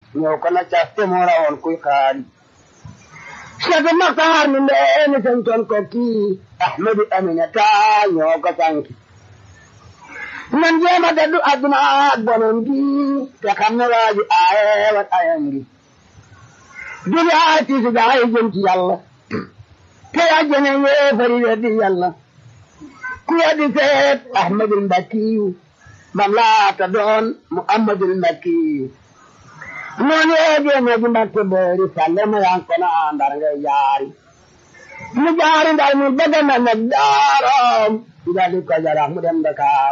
ñëw ko na caste moo rawoon kuy xaari Cheikh Maxtaar mi ndeeni santoon ko kii Ahmadu Aminata ñoo ko sanki nan jéema daddu adduna ak bonon gi te xam ne waaji aaye wat ayam gi dubi aay tiisi gaay jëm ci yàlla te ajjane yéefari weddi yàlla ku weddi seet Ahmadul Mbakkiyu bam laata doon Muhammadul Mbakkiyu noonu yeegee na ji Mbakke boori salle ma yan kono ndar ngay jaari mu jaari ndar mu bëgg na nag daaroom dali ko jarax mu dem Dakar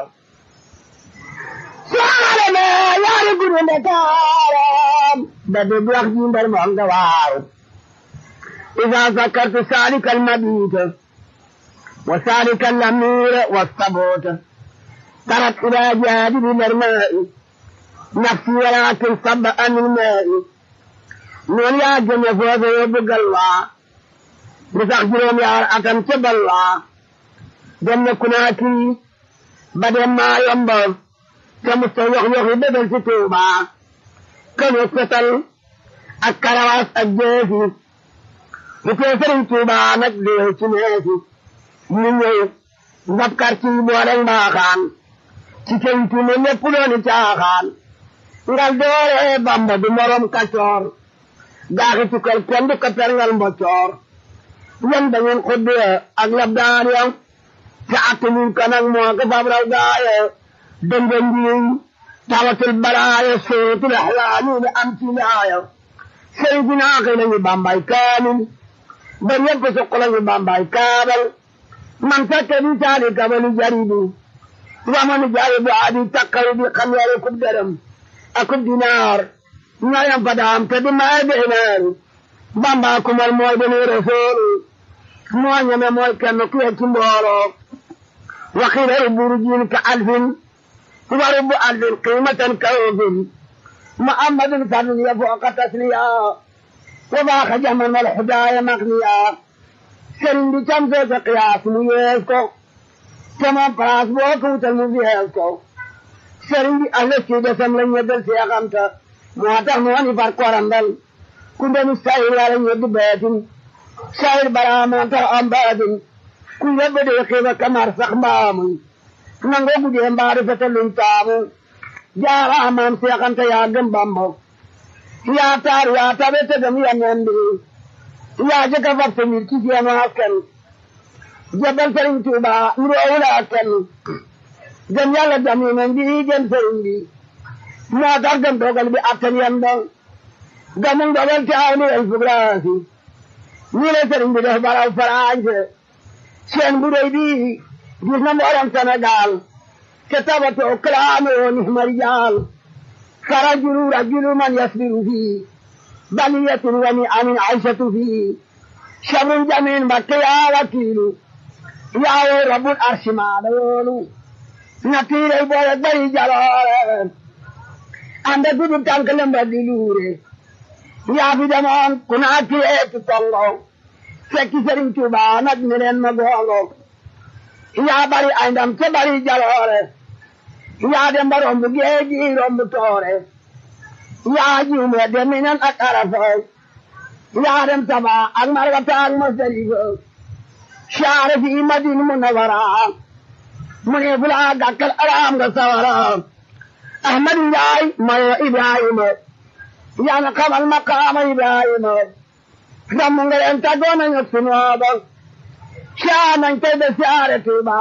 saare me yaari guru Dakaram da de wax ji ndar mo nga waaru إذا ذكرت سالك المبيت وسالك الأمير والصبوت ترك إلى جانب الماء نفسي ولكن صب عن الماء نون يا جنة فوز يبقى الله بتخجلهم يا أكم تب الله جنة كناكي بدل ما ينبغ كمستوى يخي بدل ستوبة كم يقتل الكرواس الجيسي bu tee sëriñ Tuuba nag dee ci neefi ñu ñëw ngab quartier yi boole mbaaxaan ci kenn tuuma lépp dooni caaxaan ngal doore Bamba du morom kacoor gaaxi tukkal kenn du ko perngal mboccoor yan da ngeen xuddee ak lab daan ya te attanuñ ko nag moo ko fab raw gaaye dënga njiiñ tawatul balaaye sootul axlaani ne am ci laaya sëriñ bi naa xëy nañu Bambay kaamil ba ñëpp soxla ñu bambay kaabal man fekke di taali kabali jaribi wamanu jaribi adi takkaru di xam yare kub dërëm akub dinaar ñayam fadaam te di maay beenaar bamba kumal mooy deni rasool moo ñeme mooy kenn ku ci mbooloo waxila ruburu jiin ka alfin wa rubu alfin qimatan ka ofin muhammadin fadl ya fooqa tasliya وباخ جمن الحدايا مغنيا سرين دي كم زي قياس ميزكو كما براس بوكو تلمزيهزكو سرين دي أهل السيدة سملن يدل سيغمتا مواتح مواني فاركورندل كنت مستعير على يد بيت سائر برا موانتا أمباد كن يبدو يخيبا كمار سخبام نانغو بجي مبارفة لنتامو جارا أمام سيغمتا ياغم بامبو yaa taar yaa tabe te gam ya ñande yaa jëkka fab sa mbir ci seenu askan jabal sëriñ Tuuba nuroowula askan gëm yàlla gam yi nañ bi gëm sëriñ bi moo tax gëm dogal bi attan yan dong gamum dogal te aw ni el fugraasi nii la sëriñ bi def baraw farañse seen bu rëy bi gis na mbooram Sénégal te tabatoo kalaame woo ni marijaal فرجل رجل من يصبر فيه بلية ونعم عيشة فيه شر جميل بكيا وكيل يا رب العرش ما دولو نتير بوي بري جلال عند قدر تنكلم بدلوري يا في زمان كنا كيت تونغو فكي سرين توبا نجمرين مغولو يا بري عندم تبري جلال yaa dem ba romb géeji romb toore yaa juume dem minan ak arafa yaa dem taba ak margata ak masarifa saare fi madina munawara mu ne fula gàkkal araam nga sawara ahmadu njaay mayo ibrahima yaa na xamal maqaama ibrahima damu nga leen taggoon nañu sunooba saa nañ tey de saare tuuba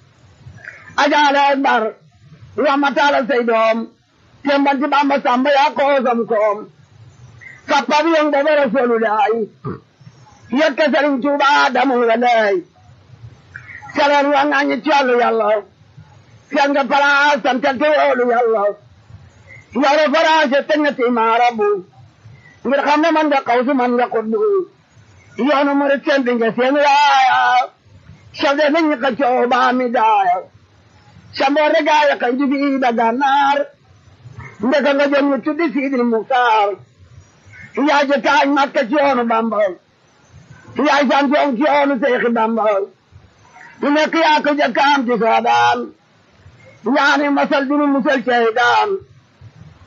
ajaale bar ramatala say doom tembanti bamba samba ya koosam koom kappabi yong baba rasulullahi yekka sëriñ tuuba damu nga lay salar wa ngañi collu yàlla sen nga palaas santal te woolu yàlla yore faraase teñati maarabu ngir xam ne man nga kawsu man nga kuddu yoonu murit sendi nga seen raaya chef de nañi ka cooba mi daaya samboore gaaya kan jibi da gannaar ndeka nga jëm ñu tuddi Sidil Muxtaar yaay ja taañ Makka ci yoonu Bamba yaay santoon ci yoonu Seexi Bamba ñu nekk yaa ko jëkkaam ci soodaan yaani masal dinu musal cey daan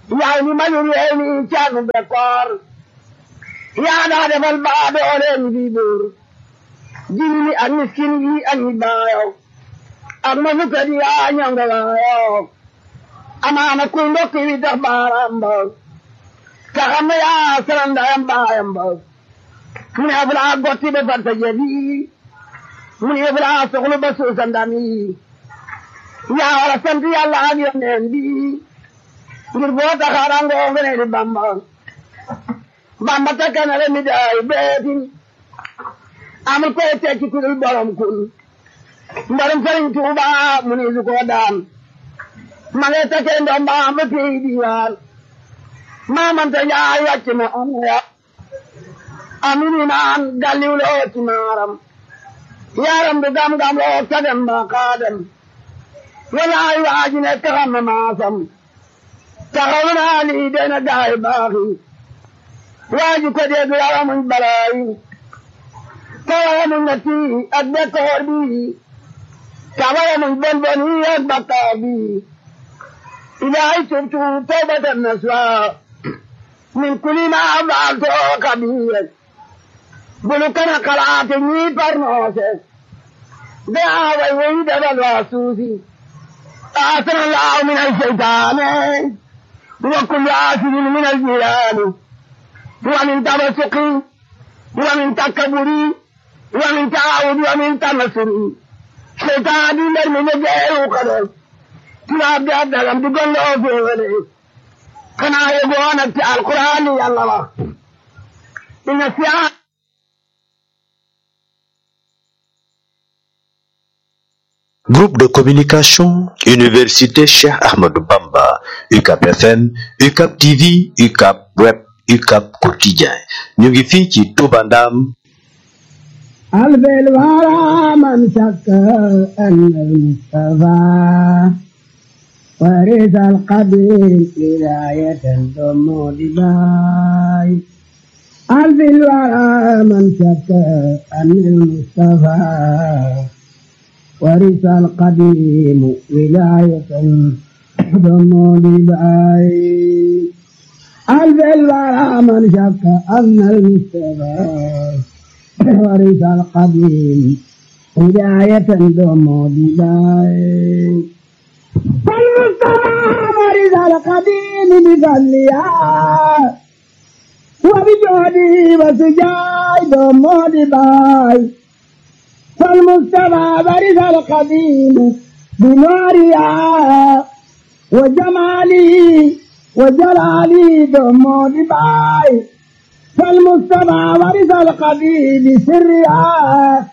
yaay ni mayu réew mi caanu bekkoor yaa daa defal baa dooleen bi buur jigni ak miskin yi ak ñi baayo ak ma fukka di yaa ñonga waayo amaana kuy ndokk wi tax baaram ba ka xam ne yaa sarandayam baayam ba mu ne fulaa gotti be farta jebi mu ne fulaa soxlu ba suusa ndami yaa wara sant yàlla ak yoneen bi ngir boo taxaarangoo ngene di bamba bamba takkanale mi daay beetin amul koy tekki ku dul borom kun mbarum sëriñ tuuba mu ni su ko daan ma ngi takkee ndoom ba am ba pey diwaan maamante njaay wàcc na am ya amini naan galliw loo ci maaram yaram du gam-gam loo tagem ba kaadem walaay waaji ne taxam na maasam taxaw naa lii dena gaay baaxi waaji ko dee du yawa muñ balaayi tawaye muñ na tii ak bekkoor bi tawaye muñ bon bon yi ak bakkaar bi ilaahay tubtu tawbatan naswa min kulli ma faalto kabiir bulu kana kalaate ñii parnoose be aaway woyi dabal waa suusi آثر الله من الشيطان وكل آثر من الجيران ومن تبسق ومن تكبر ومن تعاود ومن تنصر شيطان دي من جاي وقدر تلاب دي عبد الله تقول له في ولي كان يقول القرآن يا الله إن السياق Groupe de communication, Université Cheikh Ahmadou Bamba, UCAP FM, UCAP TV, UCAP Web, UCAP Quotidien. ñu ngi fii ci Touba Ndam. قلب الورى من شك أن المصطفى ورث القبيل ولاية ثم دباي قلب الورى من شك أن المصطفى ورث القديم ولاية ضم لباي قلب الورى من شك أن المصطفى ورث القديم هداية ضم لباي فالمصطفى ورث القديم بفضلها وبجهده وسجاي ضم لباي فالمجتمع برز القديم بنورها وجمالي وجلالي دم دباي فالمجتمع برز القديم بسرها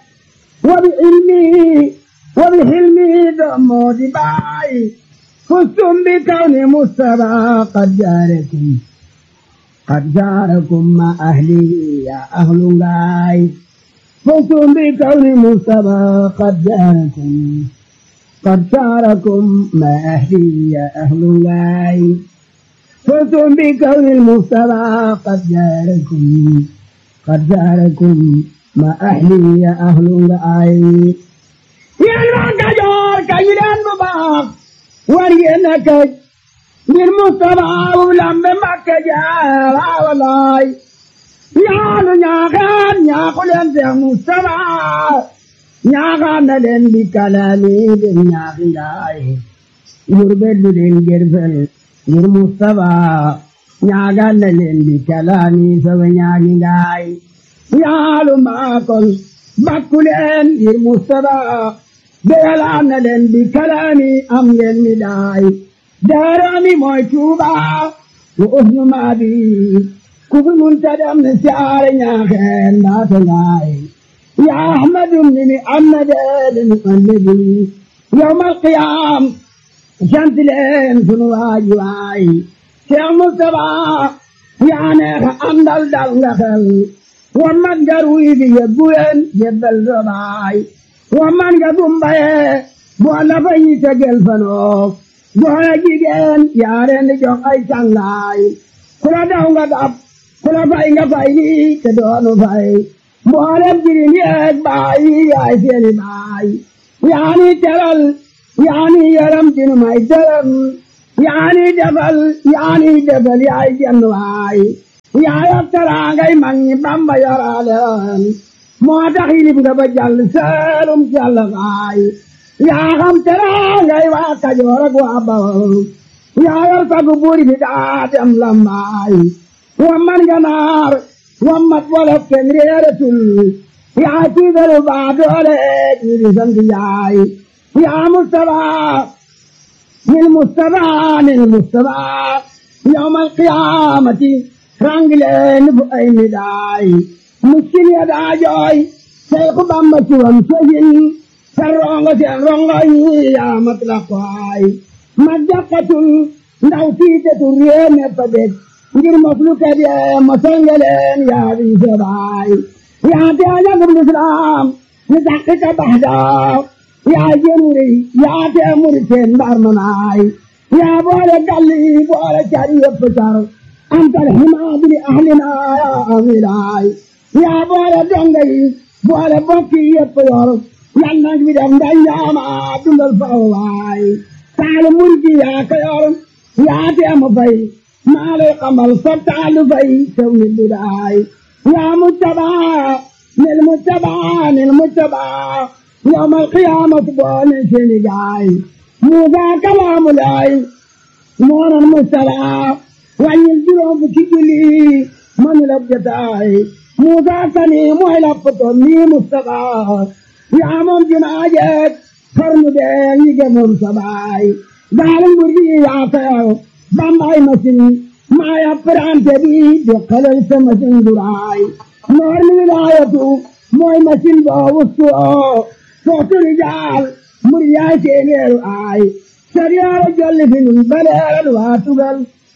وبعلمي وبحلمي دم دباي فزتم بكون مجتمع قد جاركم قد جاركم مع أهلي يا أهل غاي فزتم بكون مصطفى قد جاركم قد شاركم ما أهلي يا أهل الله فزتم بكون المصطفى قد جاركم قد جاركم ما أهلي يا أهل الله يا المكجور كيلان مباق ورينك للمصطفى ولم مكجار والله ñaanu ñaaxaan ñaaxu leen Seex Mustafa ñaaxaan na leen di kalaami den ñaaxi ngaay ngir beddu den gerfel ngir Mustafa ñaaxaan na leen di kalaami sawa ñaaxi ngaay ñaalu maakol bakku leen ngir Mustafa beyalaan na leen di kalaami am ngeen mi daay daarami mooy Tuuba wa uhnu maabi kufi muntadam ne siyaare ñaaxeen mbaate ngaay ya ahmadu mini amnade mi annabi yawmal qiyam sant leen sunu waaji waay Cheikh Mustafa yaa neexa andal dal nga xel wa man nga ruy bi yebbu leen yebbal sobaay wa man nga gumbaye boo la fa yi tegel fanoo goona jigéen yaa leen di jox ay cangaay ku la daw nga dab kula fay nga fay lii te doonu fay mboolem jirim yeeg baay yaay seeni baay yaani teral yaani yaram dinu may dërëm yaani defal yaani defal yaay jenn waay yaa yor teraangay mag ñi Bamba yoraleen moo tax yilib nga ba jàll seelum jàll waay yaa xam teraangay waa Kajoor ak waa Bawol yaa yor sagu buur bi daa dem lambaay wa man ganaar wa mat wolof kenn réeratul yaa tiigalu baa doole ñi di sant yaay yaa Mustafa nil Mustafa nil Mustafa yawmal qiyaamati rangileen fu ay midaay muskil ya daa jooy Seexu Bamba ci wam sojin sa rongo seen rongo yi yaa mat la kwaay ma jàkkatul ndaw tiitetul réew me fa dég ngir moslu kebe mosal ngeleen yaa di sebaay yaa te ajagum lislaam ni daqiqa baxda yaa jemuri yaa te muri teen mbar manaay yaa boole galli boole cari yëpp car antal himaadu li ahlina yaa amilaay yaa boole donga yi boole bokki yëpp yor yal na fi def ndañ yaama dundal faw waay taalu murgi yaa ko yor yaa te mu fay maa lay xamal sa taalu fay sew ni bidaay yaa mujtabaa nil mujtabaa nil mujtabaa yawmal qiyaamati boone seeni gaay muusaa kalaamu laay moonan mustalaa wàññil juróom fukki julli manu la jotaay muusaa kani mooy la poto nii mustafaa yaa moom jumaa jeeg xarnu bee ñi gëmoon sa baay gaal nguur gi yaa kayaw bambaay masin maa ya prante bi di xelal sa masin duraay noor mi wilaayatu mooy masin boo wustu oo footu rijaal mur yaay seeneeru aay sariyaara jolli fi nun baleeral waa tugal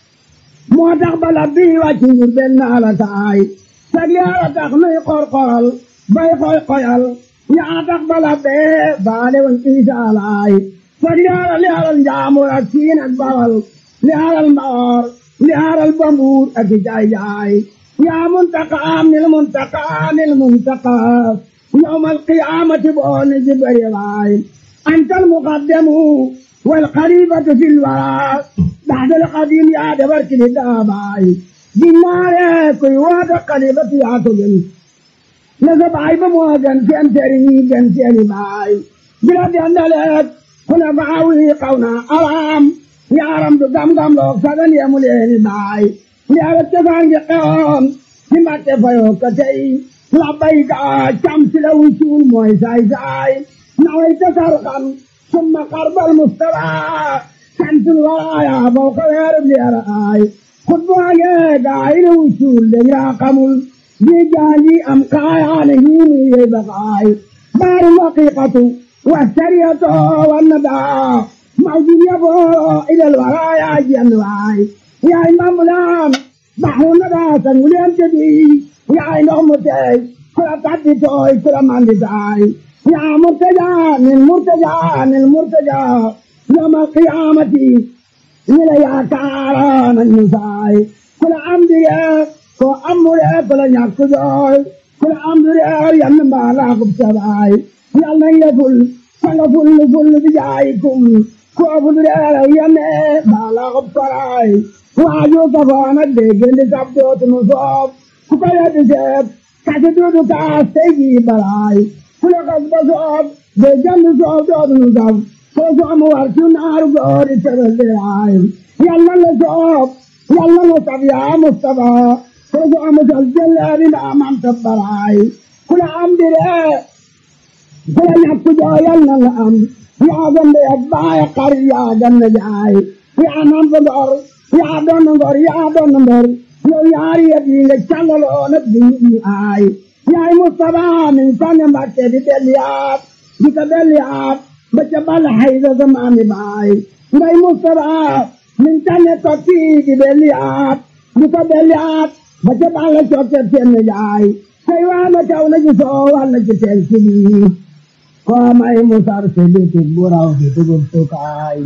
moo tax bala bii wàcc ngir benn ala taay sariyaara tax nuy qorqoral bay koy koyal yaa tax bala bee baale woon isa alaay sariyaara li alal njaamur ak siin ak bawal li alal mbaor li alal bambuur ak jaay jaay yaa muntaqaam nil muntaqaa nil muntaqaa يوم القيامة بون جبريل أنت المقدم والخليفة في الورى بعد القديم يا دبرك للداباي بالنار كي واد خليفة يا تجن نزب عيب مواجن في أمتري جنتي باي بلاد أندلت هنا بعوي قونا أرام يا رم دم دم لو سدن يا مولين باي يا رتفان قوم لما تفيو كتي لبيك شمس لو يشول موي زاي زاي نويت سرقا ثم قرب المستوى شمس الورايا فوق الهرب لأرآي خطبها قايل وشول يا قمل بجالي أمقايا نهيني يبقاي بار الحقيقة والسرية والندى موجود يبو إلى الورايا جنواي يا إمام الآن بحر الندى سنولي أمتدي yaay ndox mu teey ku la tàddi tooy ku la mandi taay yaa murtaja nil murtaja nil murtaja yawmal qiyaamati ñi la yaakaara nañ ñu saay ku la am dige ko amure ku la ñàkk jooy ku la am dige yann mbaa laa kub sabaay yal nañ la ful sanga ful ful bi jaayikum ko ful dige yanne mbaa laa kub koraay waaju kafoona déggandi sab dootunu soob ku ko yeddi seet kati duudu kaas tey jii balaay ku la kas ba soob de jandi soob dootunu sab ko soom war ci naaru goori tebel diraay yàlla la soob yàlla la sab yaa Mustafa ko soom sal jëleeri ndaa man tab balaay ku la am dire ku la ñàkk joo yàlla la am yaa gande ak baay xar yaa ganna jaay yaa nam fa ngor yaa doon ngor yaa doon ngor yow yaari yëpp yi nga càngaloo nag di ñu aay yaay Mustafa min sànni Mbàkke di delliyaat di ko delliyaat ba ca bal hayda sa maami baay ngay Mustafa min sànni tokki di delliyaat di ko delliyaat ba ca bal cokke seen jaay say waa na caw na ci soo walla ci teen ci biir koo may musar si biti buraw di dugub sukaay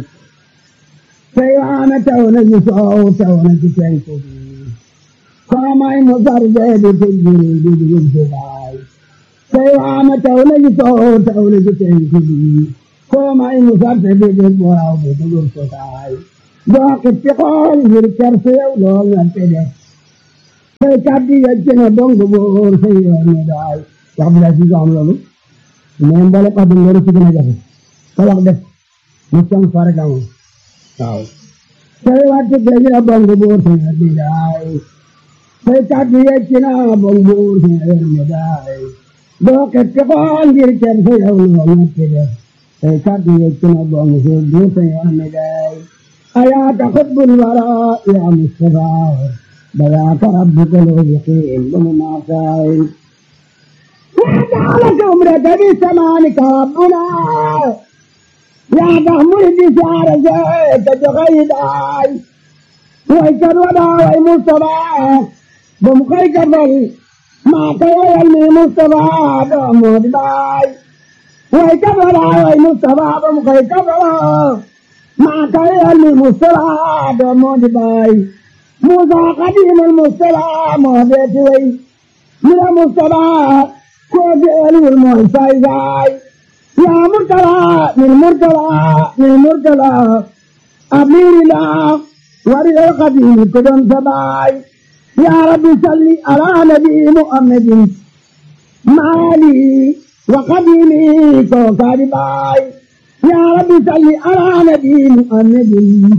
say waa na caw na ci soo caw na ci teen ci biir kamay mo sarde de tejjiri di dugub sukaay say waama taw na ci soow taw na ci teen ci biir kamay mo sarde de de boraw de dugub sukaay doo xippi xool ngir ker su yow loo ngante def say kàddu yegg na dong boor sa yoon ne daay wax bi daal si am loolu mais mbala kàddu ngoro si gën a jafe sa wax def mu cong fare damo waaw say wàtte dégg na dong boor sa yoon ne daay say kàddu yegg na dong boor sa yoon ne daay doo xippi xool ngir ker su yow loo ngante def say kàddu yegg na dong boor sa yoon ne daay أياك حب الوراء يا مصطفى بذاك ربك لو يقيم بمناصائل وجعلك عمرك بسمانك ربنا يا تحمل بشعر زيت جغيداي ويكر ودا وي مصطفى بمخيك بل ما كوي المي مصطفى بمود باي ويكر ودا وي مصطفى بمخيك بل ما كان المصطلح دمود باي موسى قديم المصطلح مهدت وي من المصطلح كوجل المعسى باي يا مرتلى من مرتلى من مرتلى أمير الله ورد القديم كدن سباي يا رب صل على نبي محمد مالي وقديمي كوكاري باي يا رب صل على نبي محمد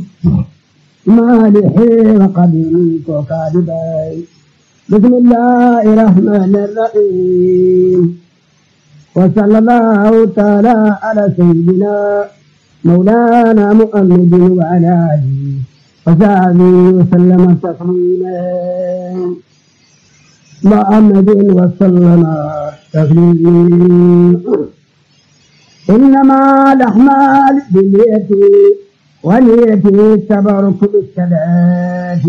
مالح وقديم وكاذبي بسم الله الرحمن الرحيم وصلى الله تعالى على سيدنا مولانا محمد وعلى اله وصحبه وسلم تسليما محمد وسلم تسليما إنما الأحمال باليد واليد تبارك بالثلاث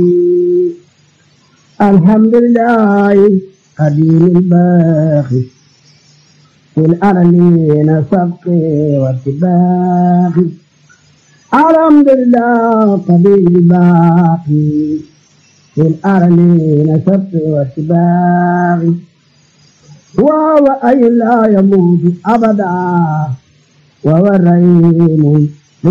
الحمد لله قديم الباقي في الأرلين سبق واتباق الحمد لله قديم الباقي في الأرلين سبق واتباق وهو أي لا يموت أبدا وهو الرحيم